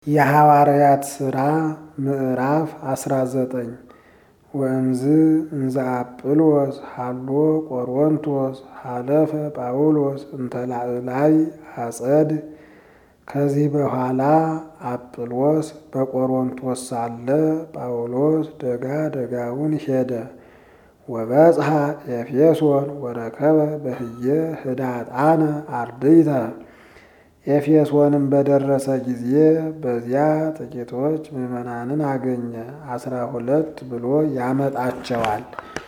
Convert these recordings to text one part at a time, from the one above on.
የሐዋርያት ሥራ ምዕራፍ አስራ ዘጠኝ ወእምዝ እንዘ አጵሎስ ሀሎ ቆሮንቶስ ሀለፈ ጳውሎስ እንተ ላዕላይ አጸድ። ከዚህ በኋላ አጵሎስ በቆሮንቶስ ሳለ ጳውሎስ ደጋ ደጋውን ሄደ። ወበጽሐ ኤፌሶን ወረከበ በህየ ህዳጣነ አርድእተ። ኤፌሶንም በደረሰ ጊዜ በዚያ ጥቂቶች ምዕመናንን አገኘ። አስራ ሁለት ብሎ ያመጣቸዋል።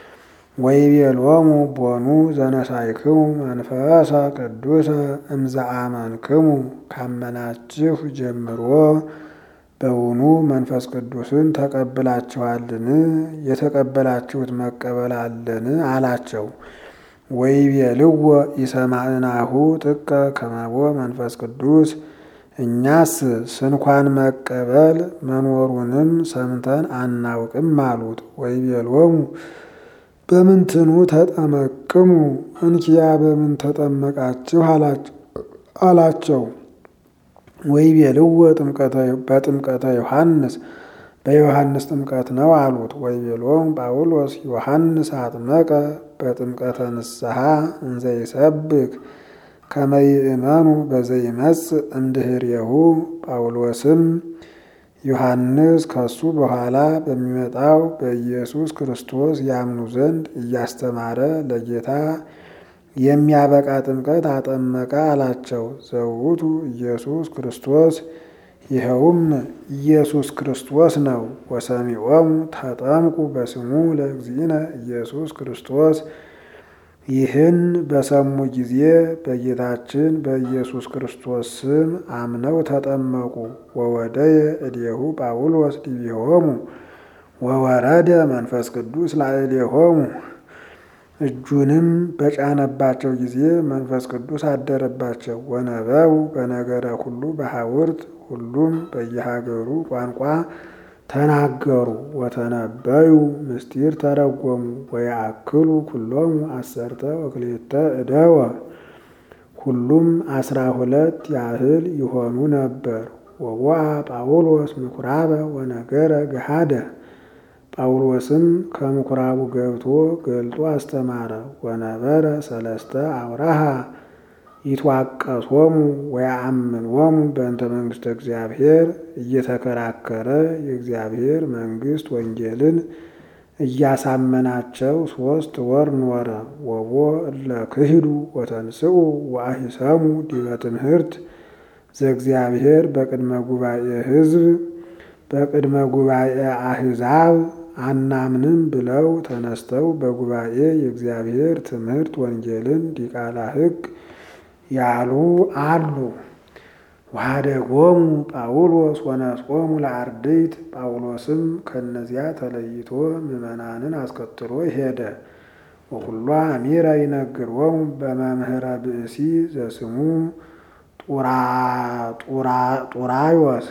ወይቤሎሙ ቦኑ ዘነሳይክሙ መንፈሰ ቅዱሰ እምዘ አመንክሙ። ካመናችሁ ጀምሮ በውኑ መንፈስ ቅዱስን ተቀብላችኋልን? የተቀበላችሁት መቀበል አለን አላቸው። ወይቤልዎ ኢሰማዕናሁ ጥቀ ከመቦ መንፈስ ቅዱስ እኛስ ስንኳን መቀበል መኖሩንም ሰምተን አናውቅም አሉት። ወይቤሎሙ በምንትኑ ተጠመቅሙ እንኪያ በምን ተጠመቃችሁ አላቸው። ወይቤልዎ በጥምቀተ ዮሐንስ በዮሐንስ ጥምቀት ነው አሉት። ወይቤሎም ጳውሎስ ዮሐንስ አጥመቀ በጥምቀተ ንስሐ እንዘ ይሰብክ ከመ ይእመኑ በዘይመጽእ እምድኅሬሁ። ጳውሎስም ዮሐንስ ከሱ በኋላ በሚመጣው በኢየሱስ ክርስቶስ ያምኑ ዘንድ እያስተማረ ለጌታ የሚያበቃ ጥምቀት አጠመቀ አላቸው። ዘውቱ ኢየሱስ ክርስቶስ ይኸውም ኢየሱስ ክርስቶስ ነው። ወሰሚዖሙ ተጠምቁ በስሙ ለእግዚእነ ኢየሱስ ክርስቶስ። ይህን በሰሙ ጊዜ በጌታችን በኢየሱስ ክርስቶስ ስም አምነው ተጠመቁ። ወወደየ እዴሁ ጳውሎስ ዲቤሆሙ ወወረደ መንፈስ ቅዱስ ላዕሌሆሙ። እጁንም በጫነባቸው ጊዜ መንፈስ ቅዱስ አደረባቸው። ወነበቡ በነገረ ሁሉ በሐውርት ሁሉም በየሀገሩ ቋንቋ ተናገሩ። ወተነበዩ ምስጢር ተረጎሙ። ወየአክሉ ኩሎሙ አሰርተ ወክልኤተ እደወ ሁሉም አስራ ሁለት ያህል ይሆኑ ነበር። ወቦአ ጳውሎስ ምኩራበ ወነገረ ገሃደ ጳውሎስም ከምኩራቡ ገብቶ ገልጦ አስተማረ። ወነበረ ሰለስተ አውራሃ ይትዋቀሶሙ ወያአምንዎሙ በእንተ መንግሥተ እግዚአብሔር እየተከራከረ የእግዚአብሔር መንግሥት ወንጌልን እያሳመናቸው ሦስት ወር ኖረ። ወቦ እለ ክህዱ ወተንስኡ ወአሂሰሙ ዲበ ትምህርት ዘእግዚአብሔር በቅድመ ጉባኤ ሕዝብ በቅድመ ጉባኤ አሕዛብ አናምንም ብለው ተነስተው በጉባኤ የእግዚአብሔር ትምህርት ወንጌልን ዲቃላ ሕግ ያሉ አሉ። ወኀደጎሙ ጳውሎስ ወነጾሙ ለአርድእት ጳውሎስም ከእነዚያ ተለይቶ ምዕመናንን አስከትሎ ሄደ። ወኩሎ አሚረ ይነግሮሙ በመምህረ ብእሲ ዘስሙ ጡራዮስ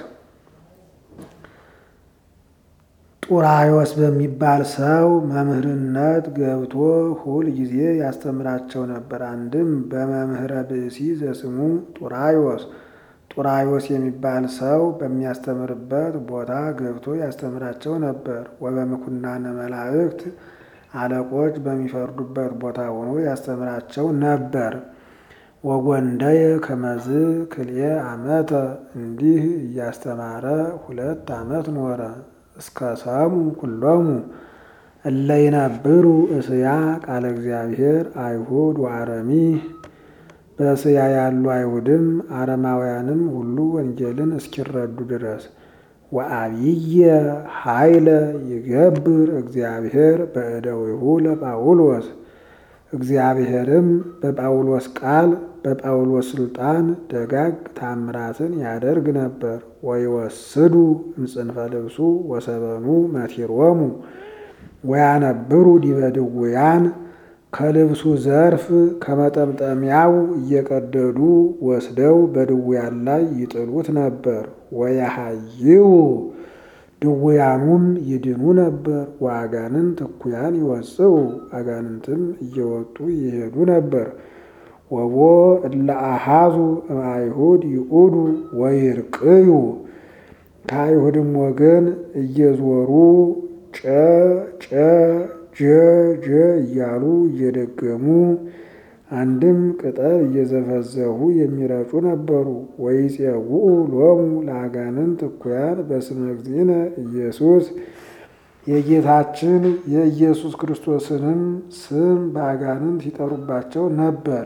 ጡራዮስ በሚባል ሰው መምህርነት ገብቶ ሁል ጊዜ ያስተምራቸው ነበር። አንድም በመምህረ ብእሲ ዘስሙ ጡራዮስ ጡራዮስ የሚባል ሰው በሚያስተምርበት ቦታ ገብቶ ያስተምራቸው ነበር። ወበምኩናነ መላእክት አለቆች በሚፈርዱበት ቦታ ሆኖ ያስተምራቸው ነበር። ወጎንደየ ከመዝ ክልኤ ዓመተ እንዲህ እያስተማረ ሁለት ዓመት ኖረ። እስከ ሰሙ ኩሎሙ እለ ይነብሩ እስያ ቃለ እግዚአብሔር አይሁድ ወአረሚ በእስያ ያሉ አይሁድም አረማውያንም ሁሉ ወንጌልን እስኪረዱ ድረስ። ወአብየ ኃይለ ይገብር እግዚአብሔር በእደዊሁ ለጳውሎስ እግዚአብሔርም በጳውሎስ ቃል በጳውሎስ ስልጣን ደጋግ ታምራትን ያደርግ ነበር። ወይወስዱ እምጽንፈ ልብሱ ወሰበኑ መቲሮሙ ወያነብሩ ዲበ ድውያን ከልብሱ ዘርፍ ከመጠምጠሚያው እየቀደዱ ወስደው በድውያን ላይ ይጥሉት ነበር። ወያሃይው ድውያኑም ይድኑ ነበር። ወአጋንንት እኩያን ይወፅኡ አጋንንትም እየወጡ ይሄዱ ነበር። ወቦ እለ አሃዙ እምአይሁድ ይኡዱ ወይርቅዩ ከአይሁድም ወገን እየዞሩ ጨ ጨ ጀ ጀ እያሉ እየደገሙ አንድም ቅጠል እየዘፈዘፉ የሚረጩ ነበሩ። ወይፄውኡ ሎሙ ለአጋንንት እኩያን በስመ እግዚእነ ኢየሱስ የጌታችን የኢየሱስ ክርስቶስንም ስም በአጋንንት ይጠሩባቸው ነበር።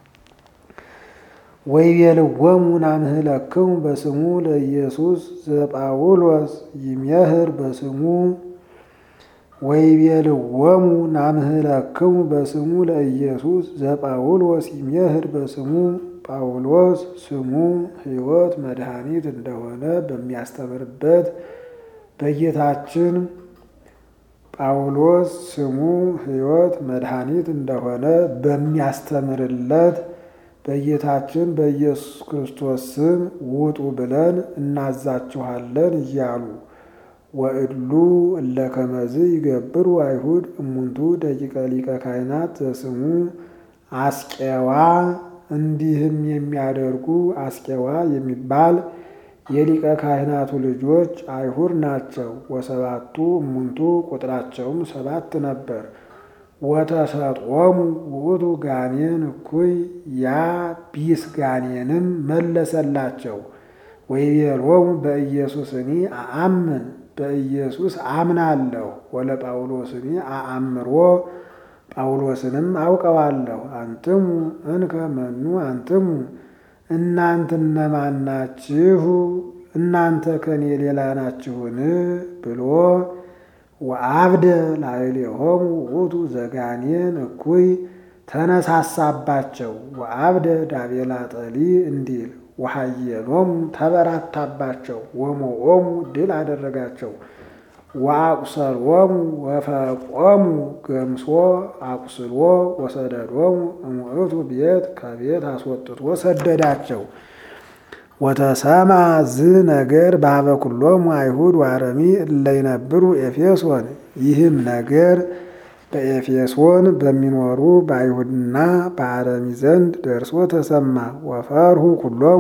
ወይቤልዎሙ ናምህለክሙ በስሙ ለኢየሱስ ዘጳውሎስ ይሜህር በስሙ ወይቤልዎሙ ናምህለክሙ በስሙ ለኢየሱስ ዘጳውሎስ ይሜህር በስሙ ጳውሎስ ስሙ ሕይወት መድኃኒት እንደሆነ በሚያስተምርበት በጌታችን ጳውሎስ ስሙ ሕይወት መድኃኒት እንደሆነ በሚያስተምርለት በጌታችን በኢየሱስ ክርስቶስ ስም ውጡ ብለን እናዛችኋለን እያሉ ወእድሉ እለ ከመዝ ይገብሩ አይሁድ እሙንቱ ደቂቀ ሊቀ ካህናት ዘስሙ አስቄዋ እንዲህም የሚያደርጉ አስቄዋ የሚባል የሊቀ ካህናቱ ልጆች አይሁድ ናቸው። ወሰባቱ እሙንቱ ቁጥራቸውም ሰባት ነበር። ወተሰጦሙ ውእቱ ጋኔን እኩይ ያ ቢስ ጋኔንም መለሰላቸው። ወይቤሎሙ በኢየሱስኒ አአምን በኢየሱስ አምናለሁ። ወለጳውሎስኒ አአምሮ ጳውሎስንም አውቀዋለሁ። አንትሙ እንከ መኑ አንትሙ እናንተ እነማን ናችሁ? እናንተ ከኔ ሌላ ናችሁን? ብሎ ወአብደ ላዕሌሆሙ ውእቱ ዘጋኔን እኩይ ተነሳሳባቸው። ወአብደ ዳቤላ ጠሊ እንዲል ወሃየሎሙ ተበራታባቸው። ወሞኦሙ ድል አደረጋቸው። ወአቁሰሎሙ ወፈቆሙ ገምሶ አቁስሎ ወሰደዶሙ እሙእቱ ቤት ከቤት አስወጥቶ ሰደዳቸው። ወተሰማ ዝ ነገር በኀበ ኩሎሙ አይሁድ ወአረሚ እለ ይነብሩ ኤፌሶን። ይህም ነገር በኤፌሶን በሚኖሩ በአይሁድና በአረሚ ዘንድ ደርሶ ተሰማ። ወፈርሁ ኩሎሙ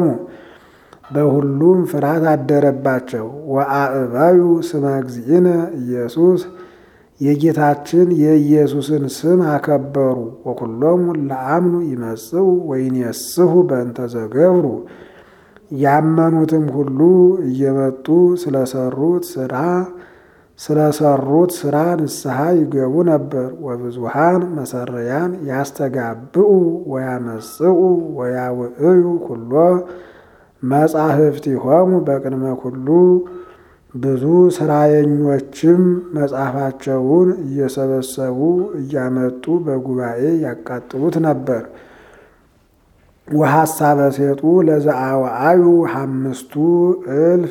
በሁሉም ፍርሃት አደረባቸው። ወአእባዩ ስመ እግዚእነ ኢየሱስ የጌታችን የኢየሱስን ስም አከበሩ። ወኩሎሙ ለአምኑ ይመጽኡ ወይኔስሑ በእንተ ዘገብሩ ያመኑትም ሁሉ እየመጡ ስለሰሩት ስራ ስለሰሩት ስራ ንስሐ ይገቡ ነበር። ወብዙሃን መሰረያን ያስተጋብኡ ወያመጽኡ ወያውዕዩ ኩሎ መጻሕፍቲሆሙ በቅድመ ኩሉ ብዙ ስራየኞችም መጽሐፋቸውን እየሰበሰቡ እያመጡ በጉባኤ ያቃጥሉት ነበር። ወሐሳበ ሴጡ ለዘአዋአዩ ሐምስቱ እልፍ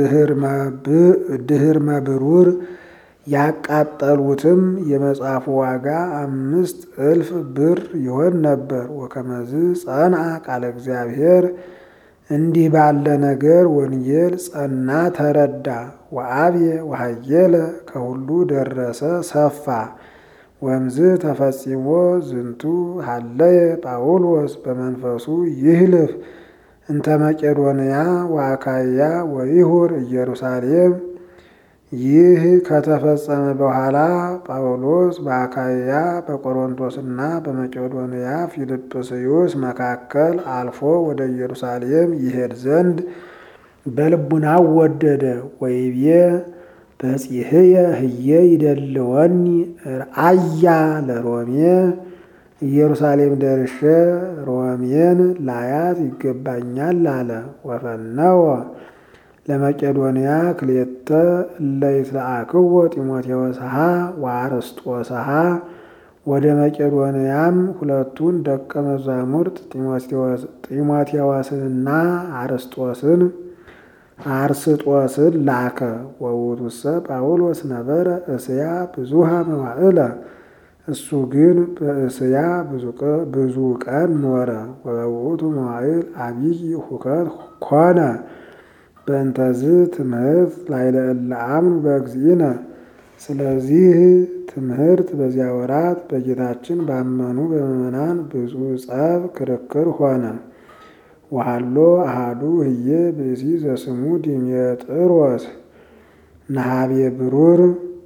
ድህር መብሩር ያቃጠሉትም የመጽሐፉ ዋጋ አምስት እልፍ ብር ይሆን ነበር። ወከመዝ ጸንዐ ቃለ እግዚአብሔር እንዲህ ባለ ነገር ወንጌል ጸና ተረዳ። ወአብየ ወሃየለ ከሁሉ ደረሰ ሰፋ። ወምዝ ተፈጺሞ ዝንቱ ሀለየ ጳውሎስ በመንፈሱ ይህልፍ እንተ መቄዶንያ ወአካይያ ወይሁር ኢየሩሳሌም። ይህ ከተፈጸመ በኋላ ጳውሎስ በአካይያ በቆሮንቶስና በመቄዶንያ ፊልጵስዩስ መካከል አልፎ ወደ ኢየሩሳሌም ይሄድ ዘንድ በልቡናው ወደደ። ወይቤ በጺሕየ ህየ ይደልወኒ ርአያ ለሮሜ ኢየሩሳሌም ደርሼ ሮሜን ላያት ይገባኛል አለ። ወፈነወ ለመቄዶንያ ክልኤተ እለ ይትለአክዎ ጢሞቴዎስሃ ወአርስጦስሃ ወደ መቄዶንያም ሁለቱን ደቀ መዛሙርት ጢሞቴዎስንና አርስጦስን አርስጦስን ላከ። ወውእቱሰ ጳውሎስ ነበረ እስያ ብዙሃ መዋዕለ እሱ ግን በእስያ ብዙ ቀን ኖረ። ወበውእቱ መዋዕል አብይ ሁከት ኮነ በእንተዝ ትምህርት ላዕለ እለ አምኑ በእግዚእነ። ስለዚህ ትምህርት በዚያ ወራት በጌታችን ባመኑ በምዕመናን ብዙ ጸብ ክርክር ሆነ። ወሃሎ አሃዱ ህየ ብእሲ ዘስሙ ዲሜጥሮስ ነሃቤ ብሩር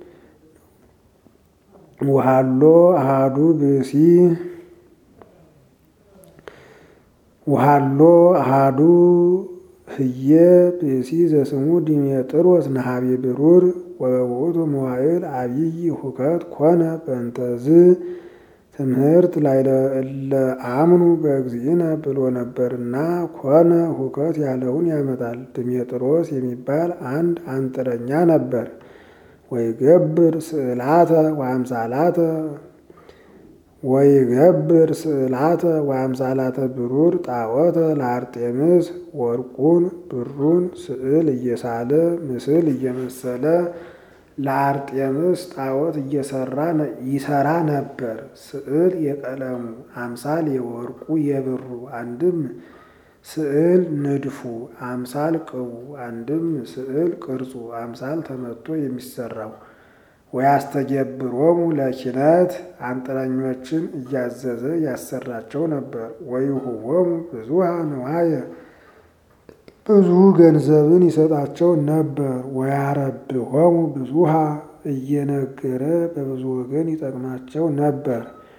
ወሃሎ አሃዱ ብእሲ ወሃሎ አሃዱ ህየ ብእሲ ዘስሙ ዲሜጥሮስ ነሃቤ ብሩር ወበውእቱ መዋዕል አብይ ሁከት ኮነ በእንተዝ ትምህርት ላይ ለአምኑ በእግዚእነ ብሎ ነበርና ኮነ ሁከት ያለውን ያመጣል። ድሜጥሮስ የሚባል አንድ አንጥረኛ ነበር። ወይገብር ስዕላተ ወአምሳላተ ወይገብር ስዕላተ ወአምሳላተ ብሩር ጣዖተ ለአርጤምስ ወርቁን ብሩን ስዕል እየሳለ ምስል እየመሰለ ለአርጤምስ ጣዖት እየሰራ ይሰራ ነበር። ስዕል የቀለሙ አምሳል የወርቁ የብሩ አንድም ስዕል ንድፉ አምሳል ቅቡ አንድም ስዕል ቅርጹ አምሳል ተመቶ የሚሰራው ወያስተገብሮሙ ለኪነት አንጥረኞችን እያዘዘ ያሰራቸው ነበር። ወይሁቦሙ ብዙሃ ንዋየ ብዙ ገንዘብን ይሰጣቸው ነበር። ወያረብሆሙ ብዙሃ እየነገረ በብዙ ወገን ይጠቅማቸው ነበር።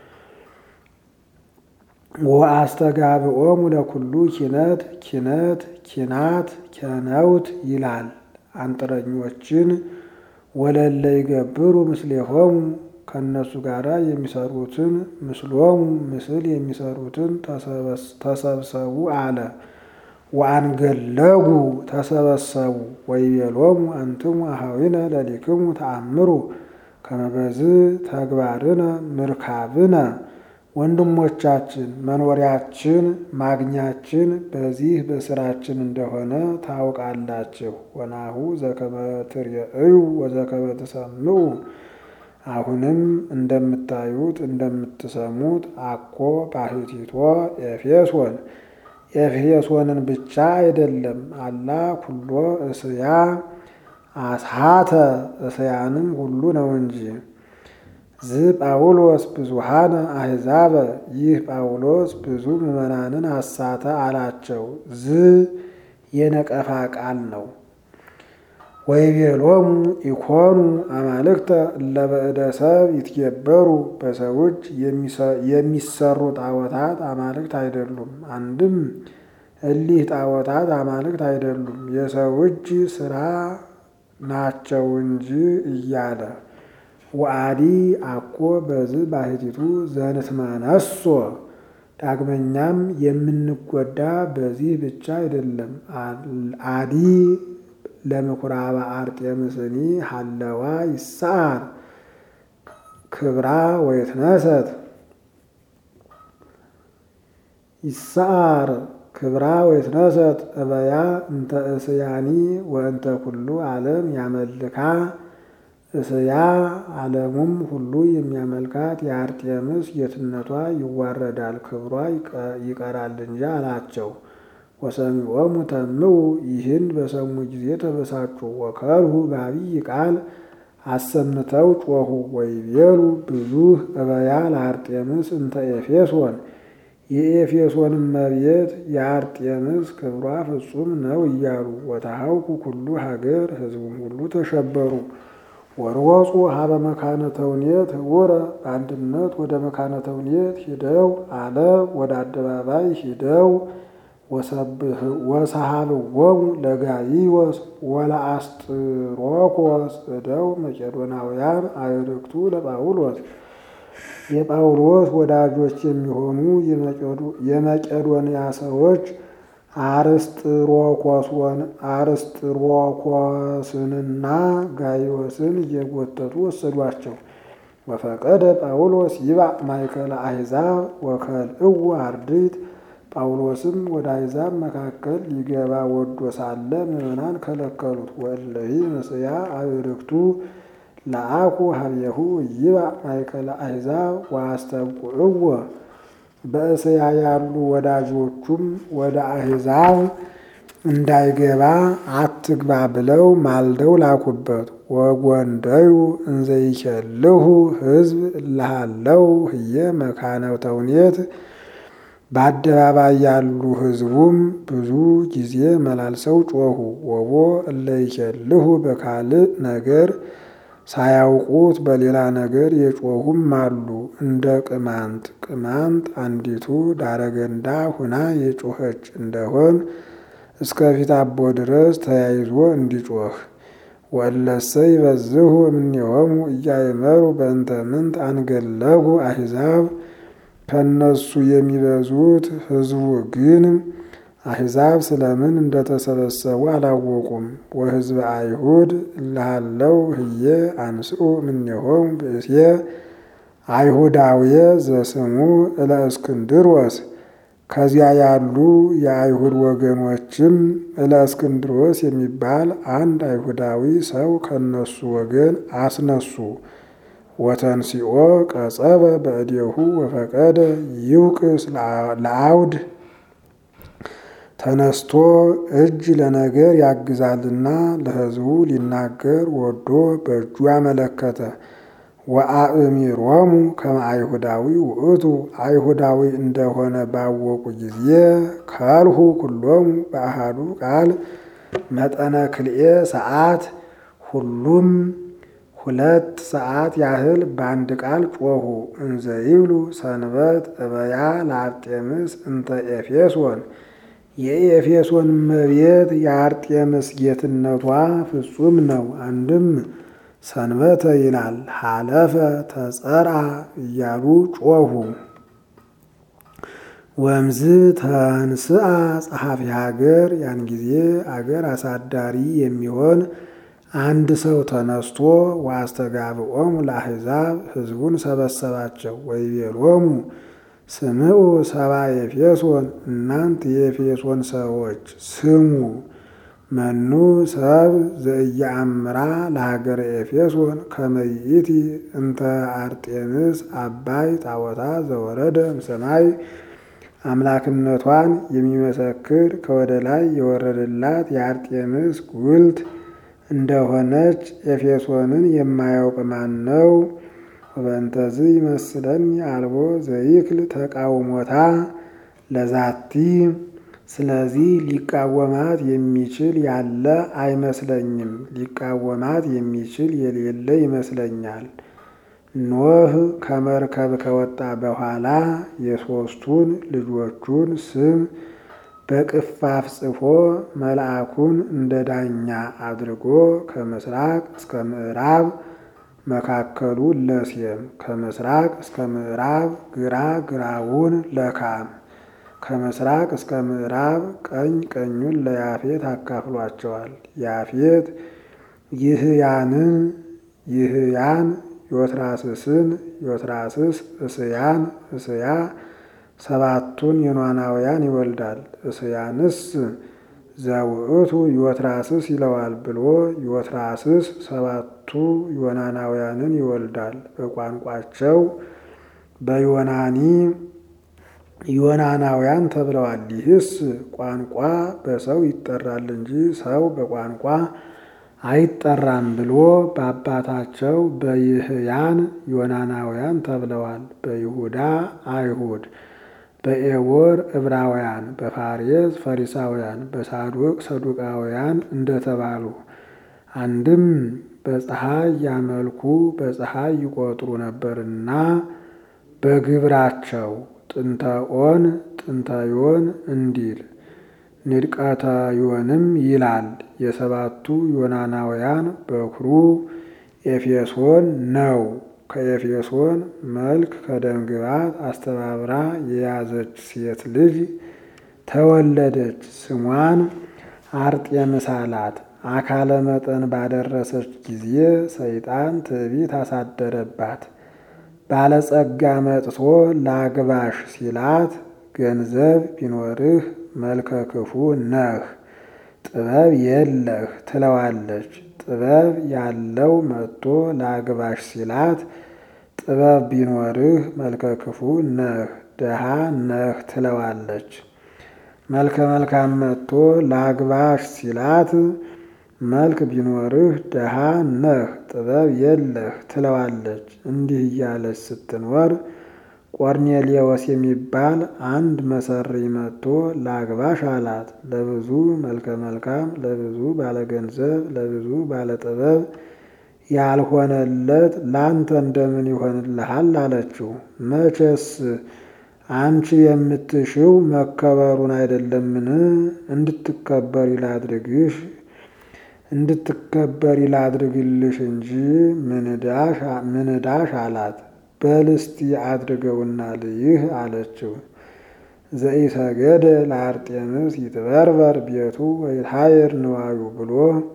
ወአስተጋብኦሙ ለኩሉ ኪነት ኪነት ኪናት ኬነውት ይላል። አንጥረኞችን ወለለ ይገብሩ ምስሌሆሙ ከእነሱ ጋር የሚሰሩትን ምስሎሙ ምስል የሚሰሩትን ተሰብሰቡ አለ። ወአንገለጉ ተሰበሰቡ ወይቤሎሙ አንትሙ አኀዊነ ለሊክሙ ተአምሩ ከመበዝ ተግባርነ ምርካብነ ወንድሞቻችን መኖሪያችን ማግኛችን በዚህ በስራችን እንደሆነ ታውቃላችሁ። ወናሁ ዘከመ ትርእዩ ወዘከመ ትሰምዑ አሁንም እንደምታዩት እንደምትሰሙት አኮ ባሕቲቶ ኤፌሶን ኤፌሶንን ብቻ አይደለም አላ ኩሎ እስያ አስሓተ እስያንም ሁሉ ነው እንጂ ዝ ጳውሎስ ብዙሃነ አሕዛበ ይህ ጳውሎስ ብዙ ምዕመናንን አሳተ አላቸው። ዝ የነቀፋ ቃል ነው። ወይቤሎሙ ኢኮኑ አማልክተ ለበእደ ሰብ ይትገበሩ በሰው እጅ የሚሰሩ ጣዖታት አማልክት አይደሉም። አንድም እሊህ ጣዖታት አማልክት አይደሉም የሰው እጅ ስራ ናቸው እንጂ እያለ ወአዲ አኮ በዝ ባሕቲቱ ዘንትመነሶ ዳግመኛም የምንጎዳ በዚህ ብቻ አይደለም። አዲ ለምኩራበ አርጤምስኒ ሀለዋ ይሰዓር ክብራ ወይትነሰት ይሰዓር ክብራ ወይትነሰት እበያ እንተ እስያኒ ወእንተ ኩሉ ዓለም ያመልካ እስያ ዓለሙም ሁሉ የሚያመልካት የአርጤምስ ጌትነቷ ይዋረዳል፣ ክብሯ ይቀራል እንጂ አላቸው። ወሰሚዖሙ ተምዑ ይህን በሰሙ ጊዜ ተበሳጩ። ወከልሁ በአብይ ቃል አሰምተው ጮኹ። ወይቤሉ ብዙኅ እበያ ለአርጤምስ እንተ ኤፌሶን የኤፌሶን እመቤት የአርጤምስ ክብሯ ፍጹም ነው እያሉ ወተሃውኩ ኩሉ ሀገር ሕዝቡም ሁሉ ተሸበሩ። ወርወፁ ሀበ መካነ ተውኔት ህቡረ በአንድነት ወደ መካነ ተውኔት ሂደው አለ ወደ አደባባይ ሂደው ወሰሃብዎሙ ለጋይዮስ ወለአስጥሮኮስ እደው መቄዶናውያን አዕርክቱ ለጳውሎስ የጳውሎስ ወዳጆች የሚሆኑ የመቄዶንያ ሰዎች አርስጥሮኮስንና ጋይዮስን እየጎተቱ ወሰዷቸው። ወፈቀደ ጳውሎስ ይባዕ ማእከለ አሕዛብ ወከልእዎ አርድእት ጳውሎስም ወደ አሕዛብ መካከል ሊገባ ወዶ ሳለ ምዕመናን ከለከሉት። ወእለሂ ምስያ አዕርክቱ ለአኩ ሀቤሁ ይባዕ ማእከለ አሕዛብ ወአስተብቁዕዎ በእስያ ያሉ ወዳጆቹም ወደ አሕዛብ እንዳይገባ አትግባ ብለው ማልደው ላኩበት። ወጎንደዩ እንዘይኬልሁ ሕዝብ እልሃለው ህየ መካነ ተውኔት በአደባባይ ያሉ ሕዝቡም ብዙ ጊዜ መላልሰው ጮኹ። ወቦ እለ ይኬልሁ በካልእ ነገር ሳያውቁት በሌላ ነገር የጮኹም አሉ። እንደ ቅማንት ቅማንት አንዲቱ ዳረገንዳ ሁና የጮኸች እንደሆን እስከ ፊት አቦ ድረስ ተያይዞ እንዲጮህ ወለሰ ይበዝሁ እምኔሆሙ እያይመሩ በእንተ ምንት አንገለጉ አሕዛብ ከነሱ የሚበዙት ሕዝቡ ግን አሕዛብ ስለምን እንደተሰበሰቡ አላወቁም። ወሕዝበ አይሁድ እልሃለው ህየ አንስኡ እምኔሆሙ ብእሴ አይሁዳውየ ዘስሙ እለ እስክንድሮስ ከዚያ ያሉ የአይሁድ ወገኖችም እለ እስክንድሮስ የሚባል አንድ አይሁዳዊ ሰው ከነሱ ወገን አስነሱ። ወተንሲኦ ቀጸበ በእዴሁ ወፈቀደ ይውቅስ ለአውድ ተነስቶ እጅ ለነገር ያግዛልና ለሕዝቡ ሊናገር ወዶ በእጁ አመለከተ። ወአእሚሮሙ ከመ አይሁዳዊ ውእቱ አይሁዳዊ እንደሆነ ባወቁ ጊዜ ከልሁ ኩሎሙ በአሃዱ ቃል መጠነ ክልኤ ሰዓት ሁሉም ሁለት ሰዓት ያህል በአንድ ቃል ጮኹ። እንዘ ይብሉ ሰንበት እበያ ለአርጤምስ እንተ ኤፌሶን የኤፌሶን እመቤት የአርጤምስ ጌትነቷ ፍጹም ነው። አንድም ሰንበተ ይላል ሀለፈ ተጸርአ እያሉ ጮኹ። ወምዝ ተንስአ ጸሐፊ ሀገር ያን ጊዜ አገር አሳዳሪ የሚሆን አንድ ሰው ተነስቶ ወአስተጋብኦሙ ለአሕዛብ ሕዝቡን ሰበሰባቸው። ወይቤሎሙ ስምዑ ሰባ ኤፌሶን እናንት የኤፌሶን ሰዎች ስሙ መኑ ሰብ ዘኢየአምራ ለሀገረ ኤፌሶን ከመ ይእቲ እንተ አርጤምስ አባይ ጣዖታ ዘወረደ እምሰማይ አምላክነቷን የሚመሰክር ከወደ ላይ የወረደላት የአርጤምስ ጉልት እንደሆነች ኤፌሶንን የማያውቅ ማን ነው? ወበእንተዝ ይመስለኒ አልቦ ዘይክል ተቃውሞታ ለዛቲ ስለዚህ ሊቃወማት የሚችል ያለ አይመስለኝም። ሊቃወማት የሚችል የሌለ ይመስለኛል። ኖህ ከመርከብ ከወጣ በኋላ የሦስቱን ልጆቹን ስም በቅፋፍ ጽፎ መልአኩን እንደ ዳኛ አድርጎ ከምስራቅ እስከ ምዕራብ መካከሉ ለሴም ከምስራቅ እስከ ምዕራብ ግራ ግራውን ለካም ከምስራቅ እስከ ምዕራብ ቀኝ ቀኙን ለያፌት አካፍሏቸዋል። ያፌት ይህያንን ይህያን ዮትራስስን ዮትራስስ እስያን እስያ ሰባቱን የኗናውያን ይወልዳል። እስያንስ ዘውእቱ ዮትራስስ ይለዋል ብሎ ዮትራስስ ሰባቱ ዮናናውያንን ይወልዳል። በቋንቋቸው በዮናኒ ዮናናውያን ተብለዋል። ይህስ ቋንቋ በሰው ይጠራል እንጂ ሰው በቋንቋ አይጠራም ብሎ በአባታቸው በይህያን ዮናናውያን ተብለዋል። በይሁዳ አይሁድ፣ በኤቦር ዕብራውያን፣ በፋሬስ ፈሪሳውያን፣ በሳዱቅ ሰዱቃውያን እንደተባሉ አንድም በፀሐይ ያመልኩ በፀሐይ ይቆጥሩ ነበርና በግብራቸው ጥንተ ኦን ጥንተ ዮን እንዲል ንድቀተ ዮንም ይላል። የሰባቱ ዮናናውያን በኩሩ ኤፌሶን ነው። ከኤፌሶን መልክ ከደምግባት አስተባብራ የያዘች ሴት ልጅ ተወለደች። ስሟን አርጤምስ አላት። አካለ መጠን ባደረሰች ጊዜ ሰይጣን ትዕቢት አሳደረባት። ባለጸጋ መጥቶ ላግባሽ ሲላት ገንዘብ ቢኖርህ መልከ ክፉ ነህ፣ ጥበብ የለህ ትለዋለች። ጥበብ ያለው መጥቶ ላግባሽ ሲላት ጥበብ ቢኖርህ መልከ ክፉ ነህ፣ ደሃ ነህ ትለዋለች። መልከ መልካም መጥቶ ላግባሽ ሲላት መልክ ቢኖርህ ደሃ ነህ፣ ጥበብ የለህ ትለዋለች። እንዲህ እያለች ስትኖር ቆርኔሌዎስ የሚባል አንድ መሰሪ መጥቶ ላግባሽ አላት። ለብዙ መልከ መልካም፣ ለብዙ ባለገንዘብ፣ ለብዙ ባለጥበብ ያልሆነለት ለአንተ እንደምን ይሆንልሃል? አለችው። መቼስ አንቺ የምትሽው መከበሩን አይደለምን? እንድትከበሪ ላድርግሽ እንድትከበሪ ላድርግልሽ እንጂ ምንዳሽ አላት። በልስቲ አድርገውና ልይህ አለችው። ዘኢሰገደ ለአርጤምስ ይትበርበር ቤቱ ወይትሃየር ንዋዩ ብሎ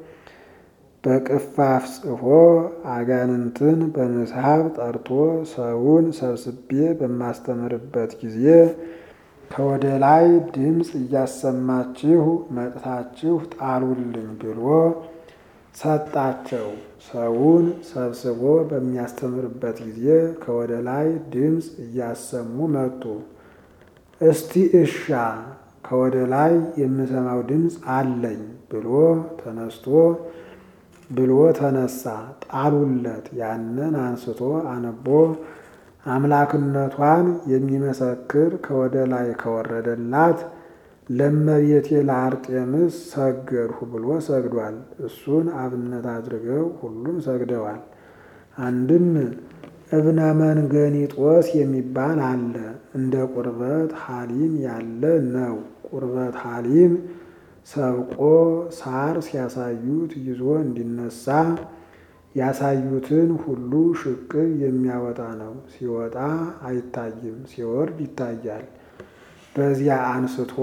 በቅፋፍ ጽፎ አጋንንትን በምስሐብ ጠርቶ ሰውን ሰብስቤ በማስተምርበት ጊዜ ከወደ ላይ ድምፅ እያሰማችሁ መጥታችሁ ጣሉልኝ ብሎ ሰጣቸው። ሰውን ሰብስቦ በሚያስተምርበት ጊዜ ከወደ ላይ ድምፅ እያሰሙ መጡ። እስቲ እሻ ከወደ ላይ የምሰማው ድምፅ አለኝ ብሎ ተነስቶ ብሎ ተነሳ። ጣሉለት። ያንን አንስቶ አነቦ አምላክነቷን የሚመሰክር ከወደ ላይ ከወረደላት ለእመቤቴ ለአርጤምስ ሰገድሁ ብሎ ሰግዷል። እሱን አብነት አድርገው ሁሉም ሰግደዋል። አንድም እብነ መንገኒጦስ የሚባል አለ። እንደ ቁርበት ሐሊም ያለ ነው። ቁርበት ሐሊም ሰብቆ ሳር ሲያሳዩት ይዞ እንዲነሳ ያሳዩትን ሁሉ ሽቅብ የሚያወጣ ነው። ሲወጣ አይታይም፣ ሲወርድ ይታያል። በዚያ አንስቶ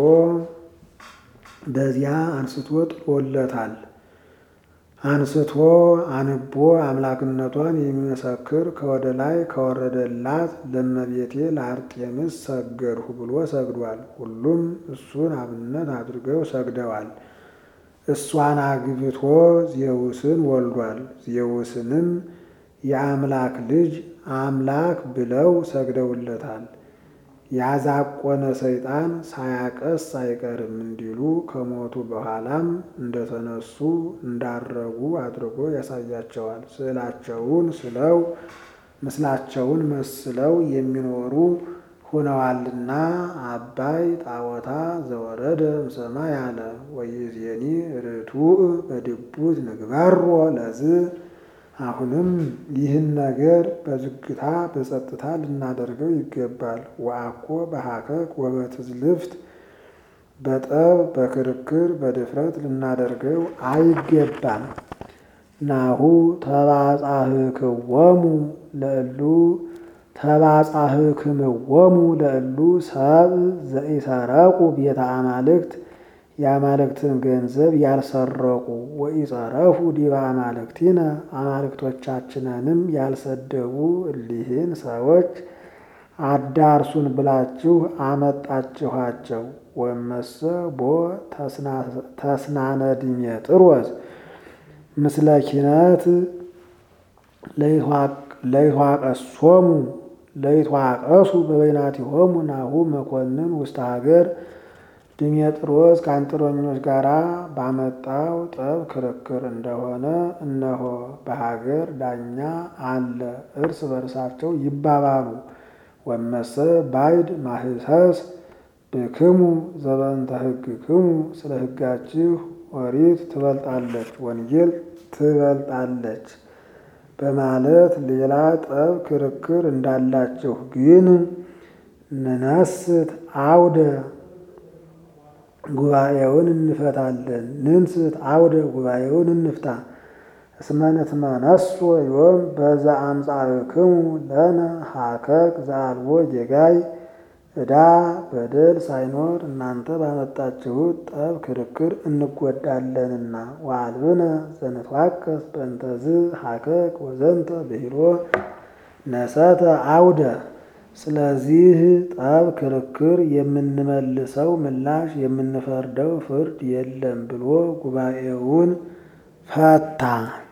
በዚያ አንስቶ ጥሎለታል። አንስቶ አንቦ አምላክነቷን የሚመሰክር ከወደ ላይ ከወረደላት ለእመቤቴ ለአርጤምስ ሰገድሁ ብሎ ሰግዷል። ሁሉም እሱን አብነት አድርገው ሰግደዋል። እሷን አግብቶ ዜውስን ወልዷል። ዜውስንም የአምላክ ልጅ አምላክ ብለው ሰግደውለታል። ያዛቆነ ሰይጣን ሳያቀስ አይቀርም እንዲሉ ከሞቱ በኋላም እንደተነሱ እንዳረጉ አድርጎ ያሳያቸዋል። ስዕላቸውን ስለው ምስላቸውን መስለው የሚኖሩ ሆነዋልና አባይ ጣዖታ ዘወረደ እምሰማይ አለ ወይዜኒ ርቱዕ በድቡት ንግበሮ ለዝ አሁንም ይህን ነገር በዝግታ በጸጥታ ልናደርገው ይገባል። ወአኮ በሀከክ ወበትዝልፍት በጠብ በክርክር በድፍረት ልናደርገው አይገባም። ናሁ ተባጻህክወሙ ለእሉ ተባጻህክምወሙ ለእሉ ሰብ ዘኢሰረቁ ቤተ አማልክት የአማልክትን ገንዘብ ያልሰረቁ ወኢጸረፉ ዲበ አማልክቲነ አማልክቶቻችንንም ያልሰደቡ እሊህን ሰዎች አዳርሱን ብላችሁ አመጣችኋቸው። ወመሰ ቦ ተስናነ ዲሜጥሮስ ምስለ ኪነት ለይትዋቀሶሙ ለይትዋቀሱ በበይናቲሆሙ ናሁ መኮንን ውስተ ሀገር ዲሜጥሮስ ከአንጥረኞች ጋር ባመጣው ጠብ ክርክር እንደሆነ እነሆ በሀገር ዳኛ አለ፣ እርስ በርሳቸው ይባባሉ። ወመሰ ባይድ ማህሰስ ብክሙ ዘበንተ ሕግክሙ ስለ ሕጋችሁ ኦሪት ትበልጣለች፣ ወንጌል ትበልጣለች በማለት ሌላ ጠብ ክርክር እንዳላችሁ ግን ንነስት አውደ ጉባኤውን እንፈታለን። ንንስት አውደ ጉባኤውን እንፍታ። እስመ ንትመነሶ ዮም በዘ አምጻእክሙ ለነ ሀከክ ዘአልቦ ጌጋይ ዕዳ በደል ሳይኖር እናንተ ባመጣችሁት ጠብ ክርክር እንጎዳለንና። ወአልብነ ዘንትዋቀስ በእንተዝ ሀከክ ወዘንተ ብሂሎ ነሰተ አውደ ስለዚህ ጠብ ክርክር የምንመልሰው ምላሽ የምንፈርደው ፍርድ የለም ብሎ ጉባኤውን ፈታ።